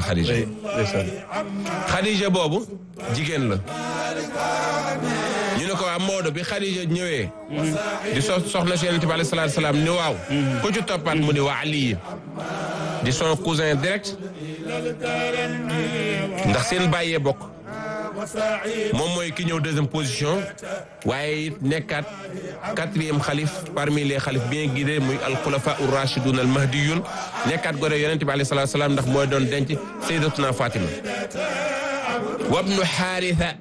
Khadija oui ndeysaan Khadija boobu jigéen la ñu ne ko waa Maodo bi Khadija ñëwee di so soxna si yonent bi alayhi salaatu salaam ni waaw ku ci toppaat mu ni waa Ali di son cousin direct ndax seen bàyyee bokk moom mooy ki ñëw deuxième position waaye it nekkaat quatrième xalif parmi les xalif bien guidés muy al xulafa ur rachidun al mahdiyun nekkaat gore yonente bi alayhi salaatu salaam ndax mooy doon denc sayyidatuna Fatima wabnu xaaritha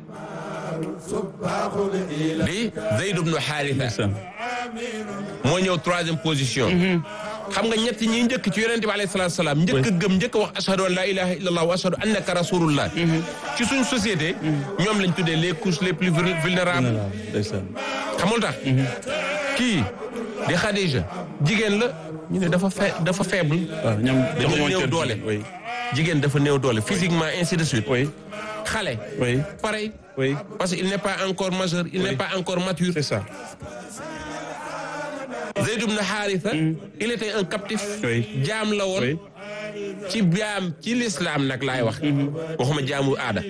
di Zayd ibnu xaaritha ndeysaan moo ñëw troisième position xam nga ñett ñi njëkk ci yonente bi alayhi salaatu salaam njëkk a gëm njëkk a wax ashhadu an la ilaha illallah wa ashhadu annaka rasulullah ci suñ société ñoom lañ tuddee les couches les plus vul- vulnérables ndeysaan xamul tax kii di Khadija jigéen la ñu ne dafa fe dafa faible waaw ñoom dafa joxuñu woon néew cër doole oui jigéen dafa néew doole physiquement ainsi de suite oui xale oui pareil oui parce qu'il n'est pas encore majeur il n'est pas encore mature c'est ça Zayd ibn Haritha il était un captif Oui. jaam la woon oui ci jaam ci l'islam nag laay wax waxuma jaamu aada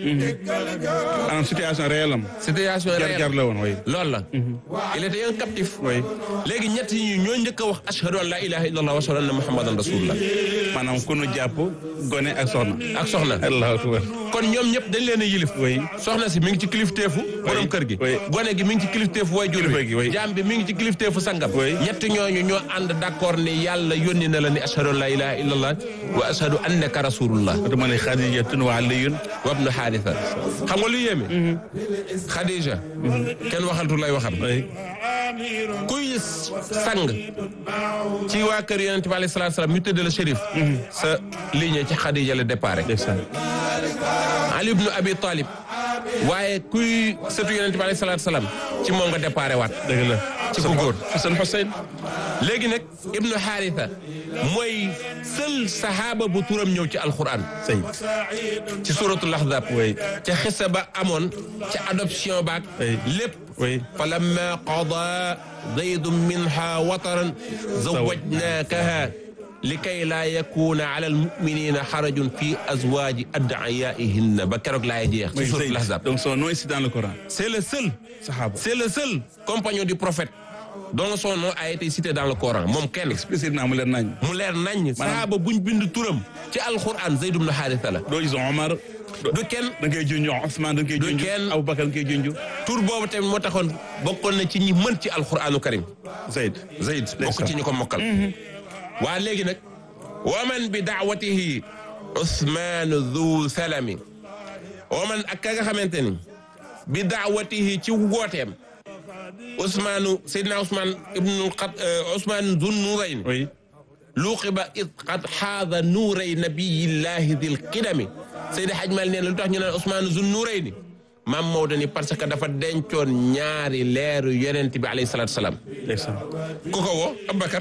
en situation réelle am situation jar jar réelle la woon oui loolu la il était un captif oui léegi ñett yi ñoo njëkk a wax ashhadu an la ilaha illallah wa ashhadu anna muhammadan rasulullah maanaam ku nu jàpp gone ak soxna ak soxna allahu akbar kon ñoom ñëpp dañ leen a yilif oui soxna si mi ngi ci kilifteefu borom kër gi oui. gone gi mi ngi ci kilifteefu waajur Kilifa gi, oui. bi jaam bi mi ngi ci kilifteefu sangam Oui. ñett ñooñu ñoo ànd d'accord ni yàlla yónni na la ni ashhadu an la ilaha illallah wa ashhadu annaka rasulullah dama ne Xadijatun wa Aliyun wabnu xaarisa xam nga lu yéeme Khadija kenn waxaltu lay waxam oui kuy sang ci waa kër yonent bi alayhi salaatu salaam ñu tëdd la shérif sa ligne ci Khadija la départ ndeysaan Ali ibnu Abi Talib waaye kuy sëtu yonent bi alayhi salaatu salaam ci moom nga départ waat dëgg la ci ku góor Xasan Xuseyn léegi nag ibnu Haritha mooy seul sahaaba bu turam ñëw ci alquran sëy ci suratul ahzab oui ca xisa ba amoon ca adoption baak Oui. lépp oui falamma qada zaydun minha wataran zawajnakaha likay laa yakuna ala almuminina xarajun fi azwaji ad'iyaihinna ba keroog laay jeex ci oui suratul sëy ahzab donc son nom est cité dans le Coran c'est le seul saxaaba c'est le seul compagnon du prophète dont son nom a été cité dans le Coran moom kenn explicitement mu leen nañ mu leer nañ sahaaba buñ bind turam ci alquran Zayd ibn Haritha la doo gis Omar du kenn da ngay junj Ousmane da ngay Du junj kenn. Aboubacar da ngay junj tur boobu tamit moo taxoon bokkoon na ci ñi mën ci alquranu karim Zayd Zayd bokk ci ñu ko mokkal waa léegi nag waman bi daawatihi Ousmane Dhu Salami waman ak ka nga xamante ni bi daawatihi ci wooteem Ousmane Seydina Ousmane ibnu Xat Ousmane Dhu Nurayn oui luuqiba id qad xaada nuuray nabiyillahi dil qidami Seydi Hadj Mal nee na lu tax ñu naan Ousmane Dhu Nurayni maam Maodo ni parce que dafa dencoon ñaari leeru yonent bi alayhi salaatu salaam ndeysaan ku ko woo Aboubacar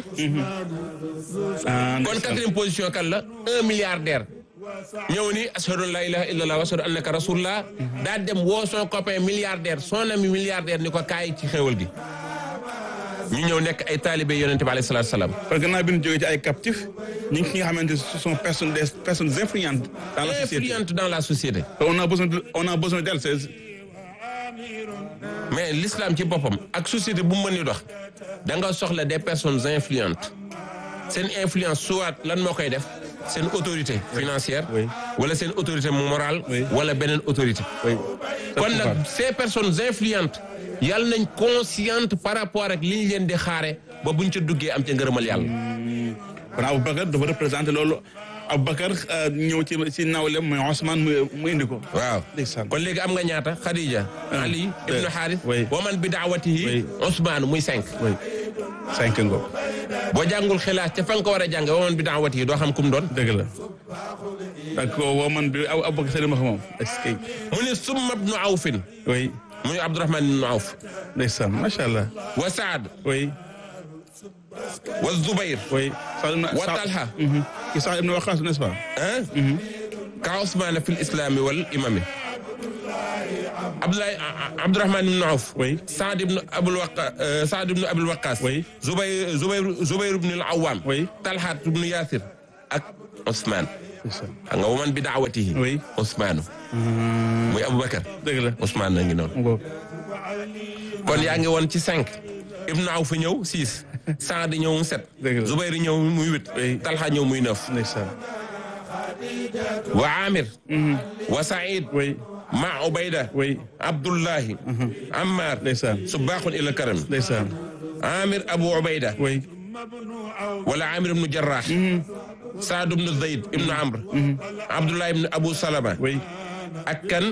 ah kon quatrième position kan la un milliardaire ñëw ni ashhadu an la ilaha illallah wa ashhadu annaka rasulullah daa dem woo son copain milliardaire son ami milliardaire ni ko kaay ci xéwal gi ñu ñëw nekk ay taalibe yonente bi alayhi salaatu salaam parce que gannaaw bi ñu jógee ci ay captifs ñi ngi nga xamante ce sont personnes des personnes influentes dans la société influente dans la société on a besoin de on a besoin d'elles c'est mais l'islam ci boppam ak société bu mu mën ni dox da nga soxla des personnes influentes seen influence soit lan moo koy def seen autorité financière Oui. wala seen autorité morale Oui. wala beneen autorité oui kon nag ces personnes influentes yàlla nañ consciente par rapport ak li ñu leen di xaare ba buñ ca duggee am ca ngërëmal yàlla kon Aboubacar dafa représenté loolu Aboubacar euh, ñëw ci ci nawlem mooy Ousmane mu mu indi ko waaw ndeysaan kon léegi am nga ñaata Khadija Ali ibnu deux. Harith Oui. wa man bi daawatihi Oui. Ousmane muy cinq oui cinq ngo boo jàngul xilaas ca fa nga ko war a jànge wa man bi daawatihi doo xam kum doon dëgg la donc woo man bi Abu Aboubacar seen ma moom est-ce que mu ne summa ibnu awfin oui muy Abdourahman ibnu Awf ndeysaan macha allah wa Saad oui wa Zubayr oui Saad ibn wa Talha ki Saad ibn Waqas n'est-ce pas ah ka Ousmane fi l islami wal imami Abdoulaye Abdourahman ibnu Awf oui Saad ibn Abul Waqa Saad ibn Abul Waqas Oui. Zubayr Zubayr Zubayr ibn al Awam Oui. Talha ibn Yasir ak Ousmane ndeysaan xam nga waman bi daawatihi Oui. Ousmane muy Aboubacar dëgg la Ousmane na ngi noonu mu ngoog kon yaa ngi woon ci cinq Ibnu Awf ñëw six Saad ñëw mu sept Dëgg la. Zubayr ñëw muy huit Oui. Talha ñëw muy neuf ndeysaan wa Amir wa Saïd oui ma Ubayda oui Abdullahi Ammar ndeysaan subaaxun ila karam ndeysaan Amir Abu Ubayda oui wala Amir ibnu Jarrah Saad ibnu Zayd ibnu Amr Abdullah ibnu Abu Salama oui ak kan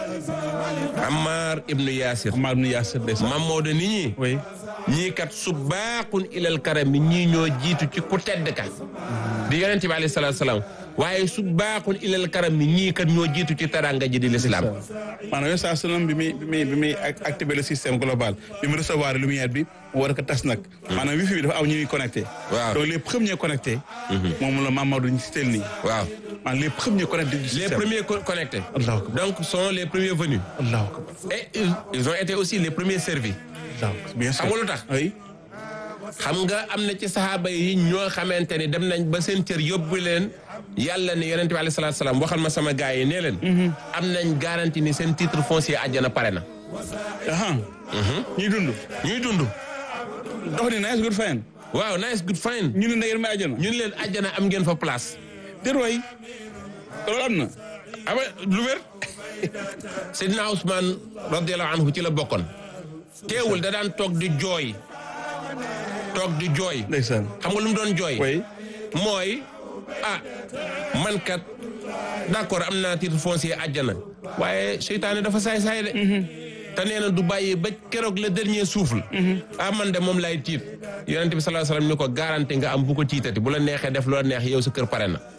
Ammar ibnu Yasir Amar ibn Yasir ndeysaan Mam Maodo nit ñi oui ñii kat subaaxun ilal karam bi ñii ñoo jiitu ci ku tedd ka di yonent bi alayhi salaatu salaam waaye subaaxun ilal karam bi ñii kat ñoo jiitu ci taranga ji di l'islam maanaam yow saa sunam bi muy bi muy bi muy ac- activer le système global bi mu recevoir lumière bi mu war ko tas nag maanaam wifi bi dafa aw ñu ñuy connecté Waaw. donc les premiers connectés moom la Mamadou ñu si tel nii waaw maanaam les premiers connectés du les système premiers co- connectés Allahu akbar donc sont les premiers venus Allahu akbar et ils- ils ont été aussi les premiers servis Allahu akbar bien sûr xam nga lu tax oui xam nga am na ci saxaaba yi ñoo xamante ni dem nañ ba seen cër yóbbu leen yàlla ne yonent bi alayhi salaatu salaam waxal ma sama gars yi nee leen am nañ garantie ni seen titre foncier àjjana pare na aha ñuy dund ñuy dund dox ni nice good fine waaw nice good fine ñu ne na ngeen may àjjana ñu ne leen àjjana am ngeen fa place déet waay loolu am na ama lu wér Seydina Ousmane radiallahu anhu ci la bokkoon teewul da daan toog di jooy toog di jooy ndeysaan xam nga lu mu doon jooy oui mooy ah man kat d'accord am naa titre foncier àjjana waaye seytaane dafa saay-saay de te nee na du bàyyi ba keroog le dernier souffle ah man de moom lay tiit yonente bi sallallahu alayhi wasallam ni ko garanti nga am bu ko tiitati bu la neexee def loo neex yow sa kër pare na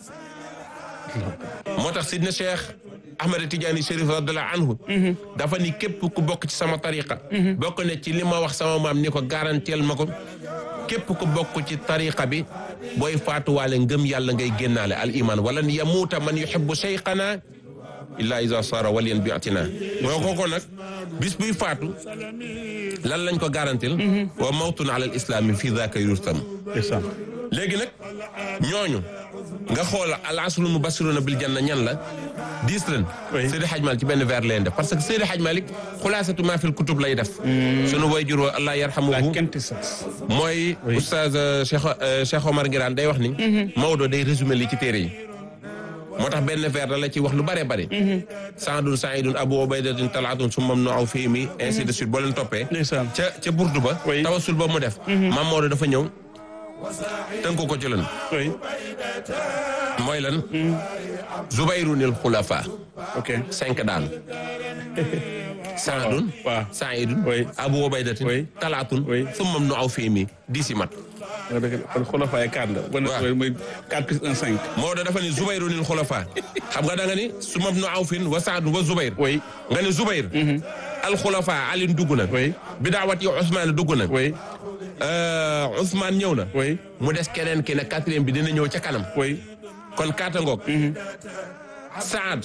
moo tax sidna cheikh ahmad tidiane chérif radiallahu anhu dafa ni képp ku bokk ci sama tariqa bokk ne ci li ma wax sama maam ni ko garanteel ma ko képp ku bokk ci tariqa bi booy faatuwaale ngëm yàlla ngay génnaale al iman wala ni yamuuta man yuhibbu cheikhana illa isa sara waliyan bi atina moo ko ko nag bis buy faatu lan lañ ko garantil wa mawtun ala al islami fi daka yurtam ndeysaan léegi nag ñooñu nga xool al asrul mubassiruna bil janna ñan la dix ren Oui. Seydi Hadj Malick ci benn vers leen def parce que Seydi Hadj Malick xulaasatu maa fil kutub lay def sunu wayjur wa Allah la yarhamuhu quintessence mooy Oui. oustaz euh, Cheikh euh, Cheikh Omar Ngiraan day wax ni Maodo day résumé li ci téere yi moo tax benn vers la la ci wax lu bare bare saadun saidun abu ubaydatin talaatun summam no aw fii mi ainsi de suite boo leen toppee ndeysaan ca ca burdu ba Oui. tawasul ba mu def maam Maodo dafa ñëw tënku ko ci lan oui mooy lan zubayrunil xulafa ok cinq daal saadun waaw saidun Oui. abu ubaydatin Oui. talaatun Oui. summam no aw fii mi dix mat nga dëgg kon xulafaay quatre la bon Waaw. mooy quatre plus un cinq Maodo dafa ni zubayrunil xulafa xam nga da nga ni sumam no awfin wa saadun wa zubayr oui nga ni zubayr alxulafa alin dugg na oui bidaawat yi Ousmane dugg na oui Euh, Ousmane ñëw na oui mu des keneen ki ne quatrième bi dina ñëw ca kanam oui kon kaata ngoog Saad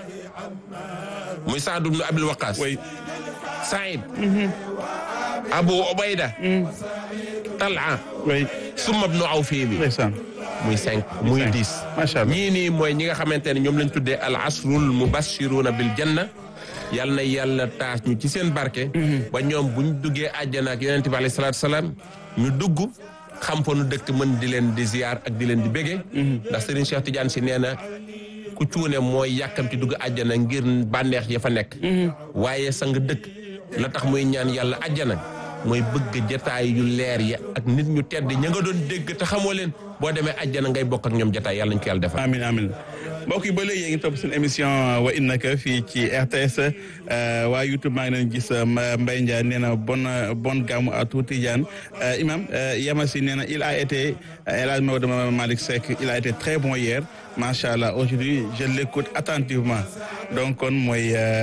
muy Saad ibnu Abil Waqas oui Saïd Abu Ubayda Talha oui summa ibnu Awfi bi ndeysaan muy cinq muy Cinq. dix macha allah ñii nii mooy ñi nga xamante ne ñoom lañ tuddee al asrul mubashiruna bil janna yal na yàlla taas ñu ci seen barke ba ñoom buñ duggee àjjana ak yonente bi alayhi salaatu salaam ñu dugg xam fa nu dëkk mën di leen di ziar ak di leen di bége ndax Serigne Cheikh Tidiane si nee na ku cuune mooy yàkkamti dugg àjjana ngir bànneex ya fa nekk waaye sang dëkk la tax muy ñaan yàlla àjjana mooy bëgg jataay yu leer ya ak nit ñu tedd ña nga doon dégg te xamoo leen boo demee àjjana ngay bokk ak ñoom jataay yàlla nañ ko yàlla defal amin amin mbokk yi ba léegi yéen ngi topp seen émission wa innaka fii ci RTS waa YouTube maa ngi leen gis Mbaye Ndiaye nee na bon bon gàmmu à tout Tidiane imam Yamasi nee na il a été El Hadj Maodo Malick Seck il a été très bon hier macha allah aujourd'hui je l'écoute attentivement donc kon mooy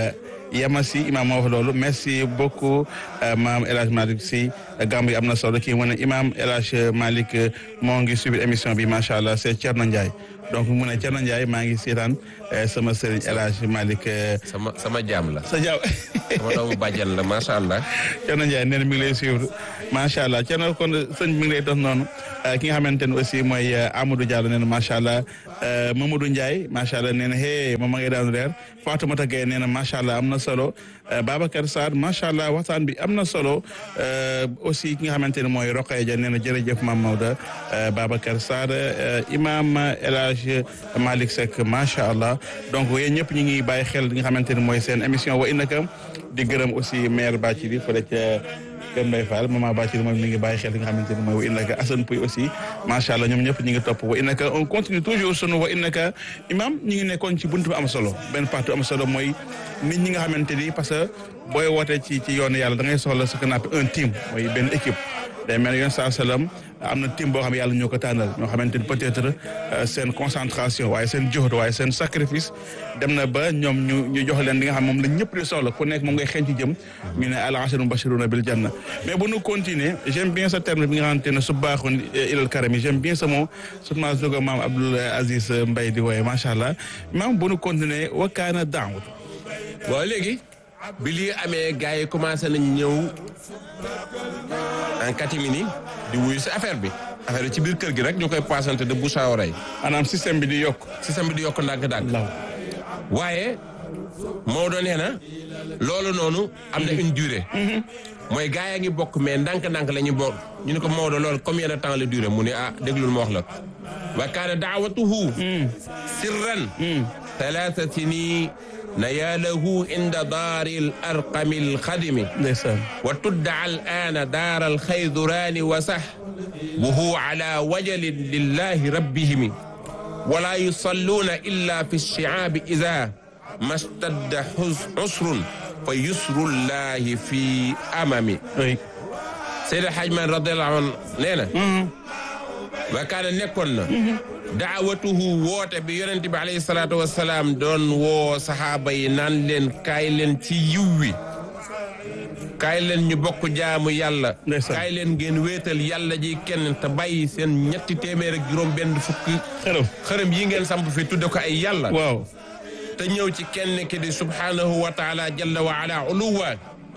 Yamasi imam moo wax loolu merci beaucoup maam El Hadj Malick si gàmmu yi am na solo kii mu ne imam El Hadj Malick moo ngi suivre émission bi macha allah c'est Thierno Ndiaye donc mu ne Thierno Ndiaye maa ngi seetaan sama sëriñ El Hadj Malick. sama sama jaam la. sa jaam. sama doomu bàjjan la macha allah. Thierno Ndiaye nee na mi ngi lay suivre macha allah Thierno kon sëñ mi ngi lay dox noonu ki nga xamante ne aussi mooy Amadou Diallo nee na macha allah Mamadou Ndiaye macha allah nee na hey moom ma ngi daan reer Fatoumata Gueye nee na macha allah am na solo Babacar Sarr macha allah waxtaan bi am na solo aussi ki nga xamante ne mooy Roqaya Dia nee na jërëjëf Mame Maodo Babacar Sarr imam El Hadj Malick Seck macha allah donc yéen ñëpp ñu ngi bàyyi xel li nga xamante ne mooy seen émission wa innaka di gërëm aussi maire Bathily fële ca Kër Mbaye Fall maman Bathily moom mi ngi bàyyi xel li nga xamante ne mooy wa innaka Assane Pouy aussi macha allah ñoom ñëpp ñu ngi topp wa innaka on continue toujours sunu wa innaka imam ñu ngi nekkoon ci buntu bi am solo benn partie am solo mooy nit ñi nga xamante ni parce que booy wootee ci ci yoonu yàlla da ngay soxla ce qu'on appelle un team mooy benn équipe day mel ne yoon saa salaam am na team boo xam ne yàlla ñoo ko tànnal ñoo xamante ni peut-être seen concentration waaye seen joxut waaye seen sacrifice dem na ba ñoom ñu ñu jox leen li nga xam moom la ñëpp di soxla ku nekk moom ngay xeeñ ci jëm ñu ne al ashru mubashiruna bil janna mais bu ñu continuer j'aime bien ce terme bi nga xamante ne su baaxoon ilal karami j'aime bien ce mot surtout jogo maam Abdoul Aziz Mbaye di wooye macha allah maam bu ñu continuer wakkaana daawut waaw léegi bi lii amee gars yi commencé nañ ñëw en catimini di wuyu si affaire bi affaire bi ci biir kër gi rek ñu koy passante de bouche à oreille. maanaam système bi di yokk. système bi di yokk ndànk-ndànk. waaye Maodo nee na loolu noonu am na une durée. mooy gars yaa ngi bokk mais ndànk-ndànk la ñu bokk ñu ne ko Maodo loolu combien de temps la durée mu ne ah déglul ma wax la wa kaana daawatuhu sirran talaata sini نياله عند دار الأرقم الخدم ndeysaan وتدعى الآن دار الخيذران وسح وهو على وجل لله ربهم ولا يصلون إلا في الشعاب إذا ما اشتد عسر فيسر الله في أمم oui. سيد الحاج من رضي الله عنه نينا وكان نكون daawatuhu woote bi yonent bi alayhi salaatu wasalaam doon woo saxaaba yi naan leen kaay leen ci yiw wi kaay leen ñu bokk jaamu yàlla Ndeysaan. kaay leen ngeen wéetal yàlla ji kenn te bàyyi seen ñetti téeméer ak juróom benn fukki xërëm xërëm yi ngeen samp fi tudde ko ay yàlla waaw te ñëw ci kenn ki di subhanahu wa taala jalla wa ala uluwa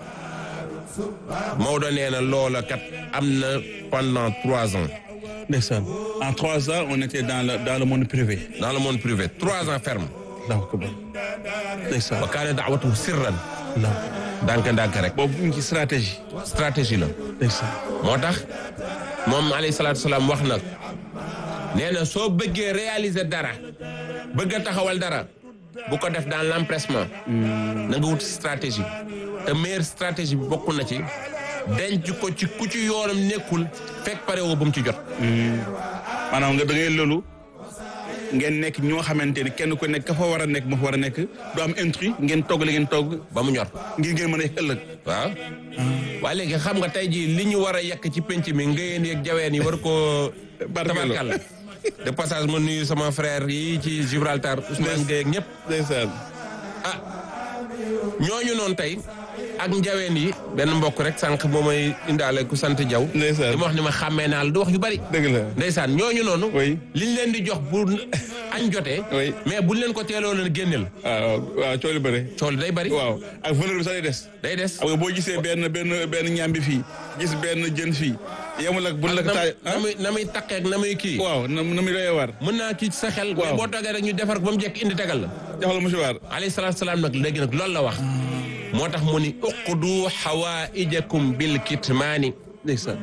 Maodo nee na loola kat am na pendant trois ans ndeysaan en trois ans on était dans le dans le monde privé dans le monde privé trois ans ferme Allahu akbar ndeysaan wa kaane daawatuhu sirran Allahu ndànk-ndànk rek boobu ñu ngi ci stratégie stratégie la ndeysaan moo tax moom alayhi salaatu salaam wax na nee na soo bëggee réaliser dara bëgg a taxawal dara bu ko def dans l'empressement na nga wut stratégie te meilleure stratégie bi bokk na ci denc ko ci ku ci yoonam nekkul fekk pare woo ba mu ci jot maanaam nga da ngay loolu ngeen nekk ñoo xamante ni kenn ku nekk ka fa war a nekk moo fa war a nekk du am intrus ngeen togg li ngeen togg ba mu ñor ngir ngeen mën a yegg ëllëg waaw waaye léegi xam nga tey jii li ñu war a yekk ci penc mi ngëyeen yeeg jaween yi war koo Barkeeloo. tabarkàlla de passage ma nuyu sama frère yi ci Gibraltar Ousmane Gueye ak ñëpp ndeysaan ah ñooñu noonu tey ak njaween yi benn mbokk rek sànq moo may indaale ku sant jaw Ndeysaan. li ma wax ni ma xàmmee naa la du wax yu bari dëgg la ndeysaan ñooñu noonu Oui. liñ leen di jox bu añ jotee Oui. mais buñ leen ko teeloo leen génneel waaw waaw coono bëre cool day bari waaw ak valeur bi sax day des day des xam nga boo gisee benn benn benn ñambi fii gis benn jën fii yemul ak buñ la ko na taaj na muy na muy taqeeg na muy kii waaw na na muy doyee war mën naa kii ci sa xel mais Waaw. boo toogee rek ñu defar ko ba mu jekk indi tegal la joxal mouchoir alayhi salaatu salaam nag léegi nag loolu la wax moo tax mu ni uqdu xawaijakum bil kitmaani ndeysaan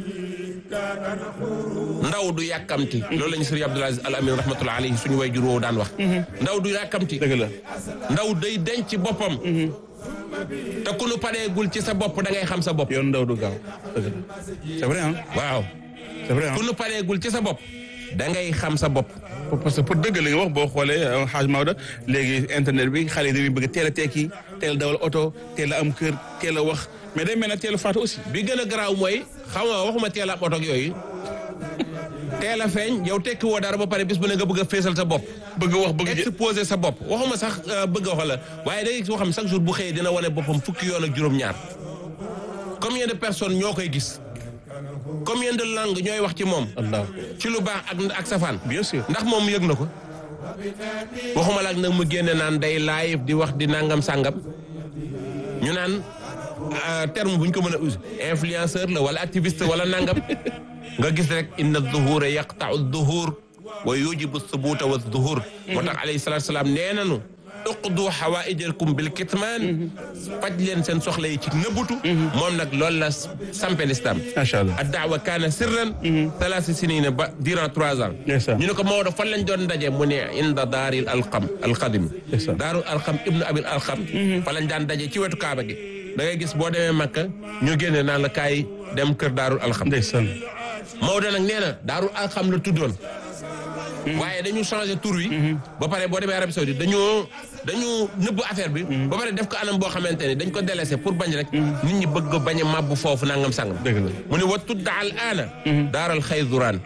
ndaw du yàkkamti loolu la ñu sëriñ Abdoul Aziz Al Amin rahmatullah alayhi suñu way jur woowu daan wax ndaw du yàkkamti dëgg la ndaw day denc boppam te ku nu pareegul ci sa bopp da ngay xam sa bopp yoon ndaw du gaaw dëgg la c'est vrai ah waaw c'est vrai ah ku nu pareegul ci sa bopp da ngay xam sa bopp parce que pour dëgg li nga wax boo xoolee xaaj Maodo léegi internet bi xale yi dañuy bëgg teel a tekki teel a dawal oto teel a am kër teel a wax mais day mel ne teel a faatu aussi bi gën a garaaw mooy xam nga waxuma teel a am oto ak yooyu teel a feeñ yow tekki woo dara ba pare bis bu ne nga bëgg a feesal sa bopp bëgg wax bëgg jë exposer sa bopp waxuma sax euh, bëgg a wax la waaye da ngay gis koo xam ne chaque jour bu xëyee dina wane boppam fukki yoon ak juróom-ñaar combien de personnes ñoo koy gis combien de langues ñooy wax ci moom Allah ci lu baax ak ak safaan bien sûr ndax moom yëg na ko waxuma la ak nag mu génne naan day live di wax di nangam sàngam ñu naan euh, terme bu ñu ko mën a user influenceur la wala activiste wala nangam nga gis rek inna zuhura yaqtau zuhur wa yujibu thubuta wa zuhur moo tax alayhi salatu salaam nee nanu uqdu xawaijakum bil kitmaan faj leen seen soxla yi ci nëbbutu moom nag loolu la sampe l'islam macha allah ad daawa kaana sirran talaasi sinina ba durant trois ans Ndeysaan. ñu ne ko Maodo fan lañ doon ndaje mu ne inda daaril alqam alqadim Ndeysaan. daarul alqam ibnu abil alqam fa lañ daan daje ci wetu kaaba gi da ngay gis boo demee Makka ñu génne naan la kaay dem kër daarul alqam ndeysaan Maodo nag nee na daarul alqam la tuddoon waaye dañu changé tur wi ba pare boo demee Arabie Saoudite dañoo dañu nëbb affaire bi ba pare def ko anam boo xamante ne dañ ko délaissé pour bañ rek nit ñi bëgg a bañ a màbb foofu nangam sangam dëgg la mu ne wa tudda al aana daaral xayduraan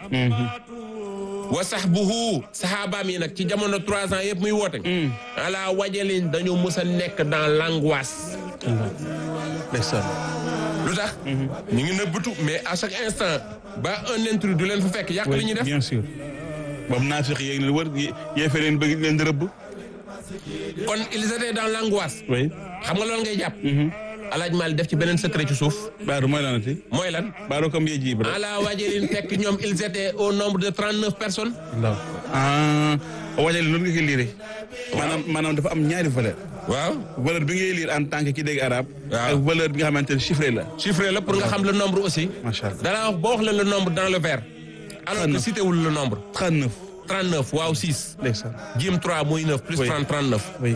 wa sahbuhu saxaabaam yi nag ci jamono trois ans yëpp muy woote ala wajalin dañu mus a nekk dans l'angoisse ndeysaan lu tax ñu ngi nëbbatu mais à chaque instant ba un intrus du leen fa fekk yàq li ñuy def bien sûr boobu naafiq yeeg leen wër yéefe leen bëgg leen di rëbb kon ils étaient dans l'angoisse oui xam nga loolu ngay jàpp alaaj Maalik def ci beneen secret ci suuf baaru mooy lanati mooy lan baaru comme yee jiib rek ala wajalin fekk ñoom ils étaient au nombre de trente neuf personnes ndaw ah wajale loolu nga koy liire maanaam maanaam dafa am ñaari valeur waaw valeur bi ngay lire en tant que ki dégg arabe Waaw. ak valeur bi nga xamante ne chiffré la chiffré la pour nga xam le nombre aussi macha allah danaa wax boo wax la le nombre dans le verbe alors que 39. cité wul le nombre 39 39 waaw 6 ndeysaan jim 3 muy 9 plus Oui. 30 39 oui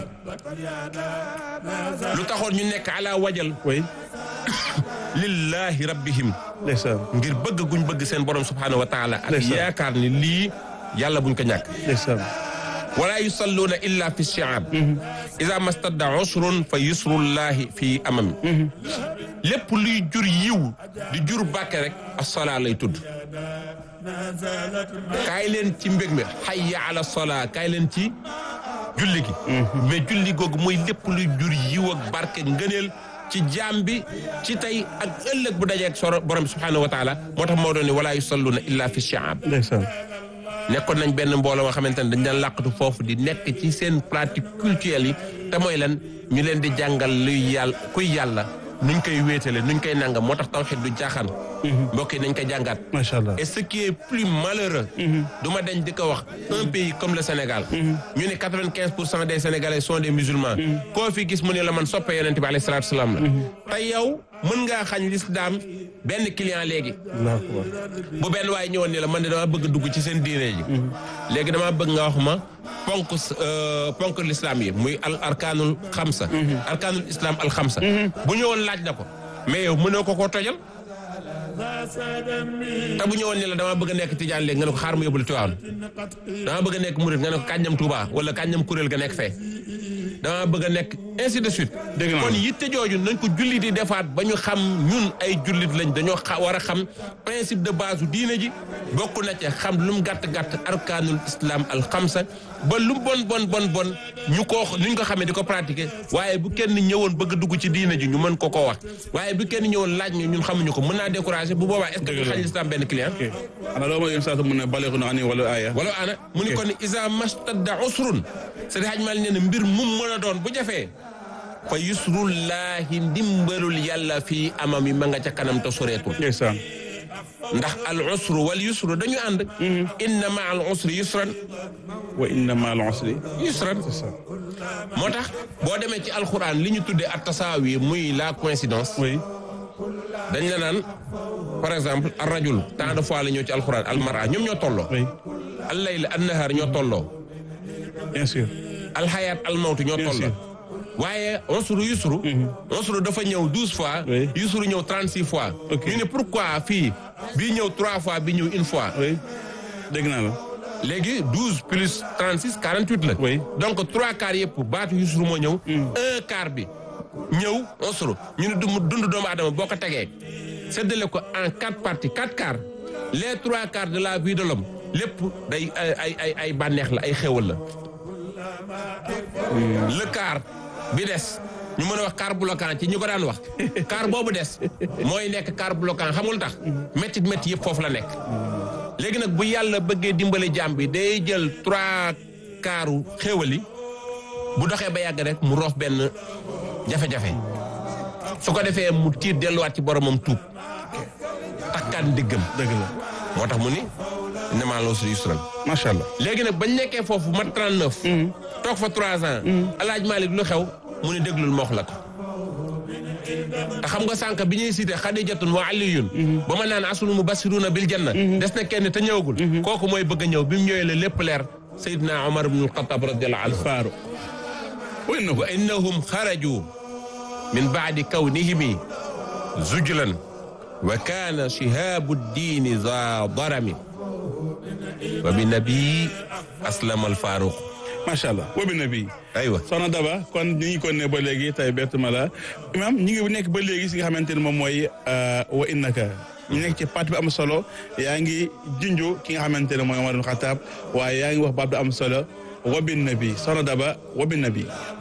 lu taxoon ñu nekk ala wajal oui lillahi rabbihim ndeysaan ngir bëgg guñ bëgg seen borom subhanahu wa taala ak Ndeysaan. yaakaar ni lii yàlla buñ ko ñàkk ndeysaan wala yusalluuna illa fi shi'ab ida mastadda usrun fa yusrullahi fi amami lépp luy jur yiw di jur bàkke rek assolaa lay tudd kaay leen ci mbég mi hayya ala solaa kaay leen ci julli gi mais julli googu mooy lépp luy jur yiw ak barke ngëneel ci jaam bi ci tey ak ëllëg bu dajee ak soro borom bi subhanahu wa taala moo tax moo doon ni wala yusalluuna illa fi shi'ab ndeysaan nekkoon nañ benn mbooloo nga xamante ne dañ daan làqatu foofu di nekk ci seen pratique culturelle yi te mooy lan ñu leen di jàngal luy yàlla kuy yàlla nuñ koy wéetale nuñ koy nangam moo tax tawxiid du jaaxaan mbokk yi nañ ko jàngaat macha allah et ce qui est plus malheureux du ma dañ di ko wax un pays comme le Sénégal ñu ne quatre-vingt-quinze pour cent des Sénégalais sont des musulmans koo fi gis mu ne la man soppe yonent bi alayhi salaatu salaam la te yow mën ngaa xañ l'islam benn client léegi allahu akbar bu benn waaye ñëwoon ni la man de dama bëgg dugg ci seen diine ji léegi dama bëgg nga wax ma ponk euh, ponk l'islam yi muy al arkaanul xamsa arkaanul islam al xamsa bu ñëwoon laaj na ko mais yow mënoo ko koo tojal te bu ñëwoon ni la dama bëgg a nekk tijaan léegi nga ne ko xaar mu yóbbul Tiwaawan dama bëgg a nekk murit nga ne ko kàññam Touba wala kàññam kuréel ga nekk fee dama bëgg a nekk ainsi de suite Dégg naa kon yitte jooju nañ ko jullit yi defaat ba ñu xam ñun ay jullit lañ dañoo xa war a xam principe de base u diine ji bokk na ci xam lu mu gàtt-gàtt arkaanul islam al xamsa ba lu mu bon bon bon bon ñu ko nuñ ko xamee di ko pratiquer waaye bu kenn ñëwoon bëgg dugg ci diine ji ñu mën ko koo wax waaye bu kenn ñëwoon laaj ñu ñun xamuñu ko mën naa décourager bu boobaa est-ce que Dëgg ñu la. xañ l'islam benn client ok xanaa loo ma yoon saa mu ne baleeku na ani wala aaya wala ana mu ni Ok. kon isa mastadda usrun c'est haj mal nee na mbir mum mën a doon bu jafee fa yusrullahi ndimbalul yàlla fii amami ma nga ca kanam te soreetul ndeysaan ndax al usru wal yusru dañu ànd inna ma al usri yusran wa inna ma al usri yusran moo tax boo demee ci alquran li ñu tuddee at tasaawi muy la coïncidence oui dañ la naan par exemple ar rajul tant de fois la ñëw ci alquran al mara ñoom ñoo tolloo oui al layl an nahar ñoo tolloo bien sûr alxayaat almawtu ñoo Bien toll sûr. waaye onsuru yusru onsuru dafa ñëw douze fois Oui. yusru ñëw trente six fois Ok. ñu ne pourquoi fii bii ñëw trois fois bi ñëw une fois oui dégg naa la léegi douze plus trente six quarante huit la Oui. donc trois quarts yëpp baatu yusru moo ñëw un quart bi ñëw onsuru ñu ne du dund doomu aadama boo ko tegee séddale ko en quatre parties quatre quarts les trois quarts de la vie de l'homme lépp day ay ay ay ay bànneex la ay xéwal la le quart bi des ñu mën a wax quart bloquant ci ñu ko daan wax quart boobu des mooy nekk quart bloquant xamul tax métti métti yëpp foofu la nekk léegi nag bu yàlla bëggee dimbale jaam bi day jël trois quarts xéwali bu doxee ba yàgg rek mu roof benn jafe-jafe su ko defee mu tiir delluwaat ci boromam tuub takkaat ndiggam dëgg la moo tax mu ni innamaa l-usri yusran macha allah. léegi nag bañ nekkee foofu mat 39. toog fa 3 ans. alaaj Malik lu xew mu ne déglul ma wax la ko. te xam nga sànq bi ñuy cité Xadijatun wa Aliyun. ba ma naan asul mubassiruna bil janna. des na kenn te ñëwagul. kooku mooy bëgg a ñëw bi mu ñëwee la lépp leer. Seydina Omar ibn al-Khattab radiyallahu anhu. Faaru. wa innahu wa innahum xaraju min baadi kawnihimi zujlan wa kaana shihabu ddiini za darami wa bi nabii aslama alfaaruq macha allah wa bi nabi aywa soxna Daba kon ñu ngi ko ne ba léegi tey bettuma la imam ñu ngi nekk ba léegi si nga xamante ne moom mooy wa innaka ñu nekk ci parti bi am solo yaa ngi junju ki nga xamante ne mooy Omar ibn Khattab waaye yaa ngi wax baat bi am solo wa bi nabi soxna Daba wa bi nabi